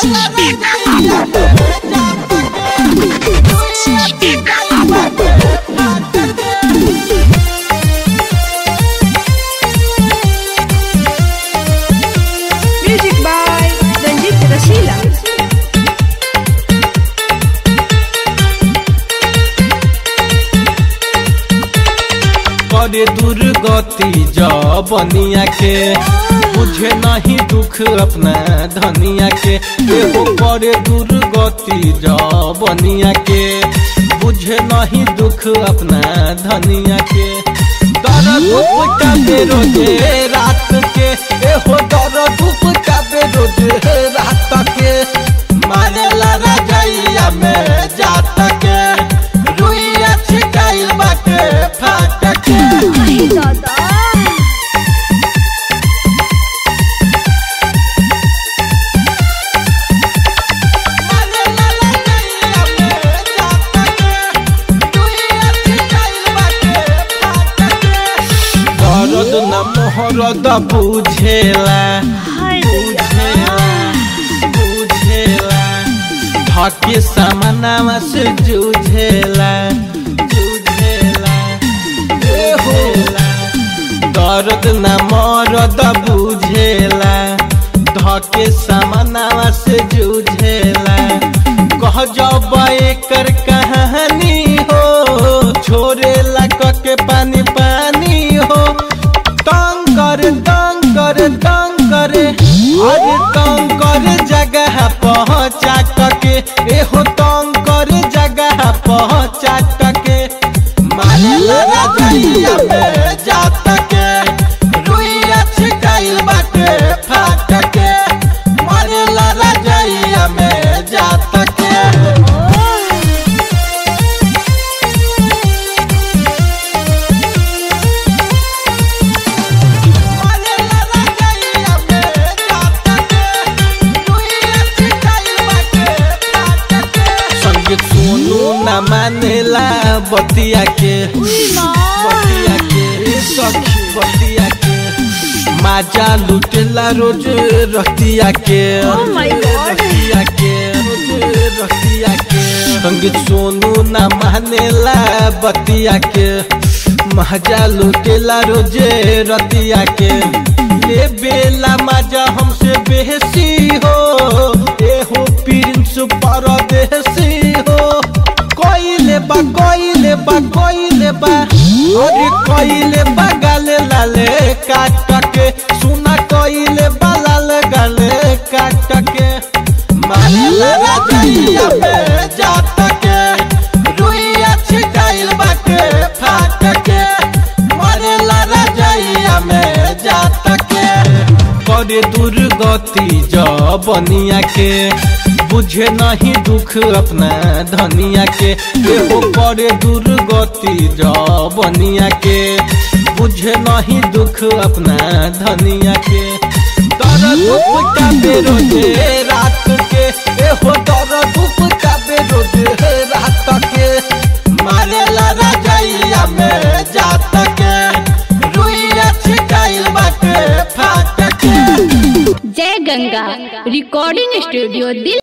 Music by Ranjit Rasila. करे दुर्गति जबनिया के बुझे नहीं दुख अपना धनिया के एगो करे दुर्गति जबनिया के बुझे नहीं दुख अपना धनिया के दर्द उपटाबे रोजे रात के एहो दर्द उपटाबे रोजे रात के मारेला रजैया में जात के रुइया छिटाइल बाटे फाट के Ay, दादा दर्द न मोहरद बुझेला हाय बुझेला बुझेला धके सामनावा से जूझेला जूझेला जूझेला दर्द न मरद बुझेला धके सामनावा से जूझेला कह जब एकर कहानी हो छोड़ेला के पानी पानी हो तंग कर तंग कर तंग करे अरे तंग कर जगह पहुँचा के एहो तंग कर जगह पहुँचा के मारे लगा जइया में जात के रुइया छिटाइल बाटे फाट के मारे लगा जइया में जात के संगीत सोनू न मानेला बतिया के बतिया के सखी बतिया के माजा लुटेला रोज रतिया के Oh my God. रतिया के रोज रतिया के संगीत सोनू न मानेला बतिया के माजा लुटेला रोज रतिया के ले बेला माजा हमसे बेहसी हो एहो प्रिंस परदेसी हो कोइले बा कोइले बा कोइले बा अरे कोइले बा गाले लाले काट के सुना कोइले बा लाल गाले काट के मारे लगा जइया पे जात के रुइया छिटाइल बाटे फाट के मारे लगा जइया में जात के करे दुर्गति जबनिया के बुझे नहीं दुख अपना धनिया के एहो करे दुर्गति जबनिया के बुझे नहीं दुख अपना धनिया के दर्द उपटाबे रोजे रात के एहो दर्द उपटाबे रोजे रात के मारे लगा जइया में जात के रुइया छिटाइल बाटे फाट के जय गंगा रिकॉर्डिंग स्टूडियो दिल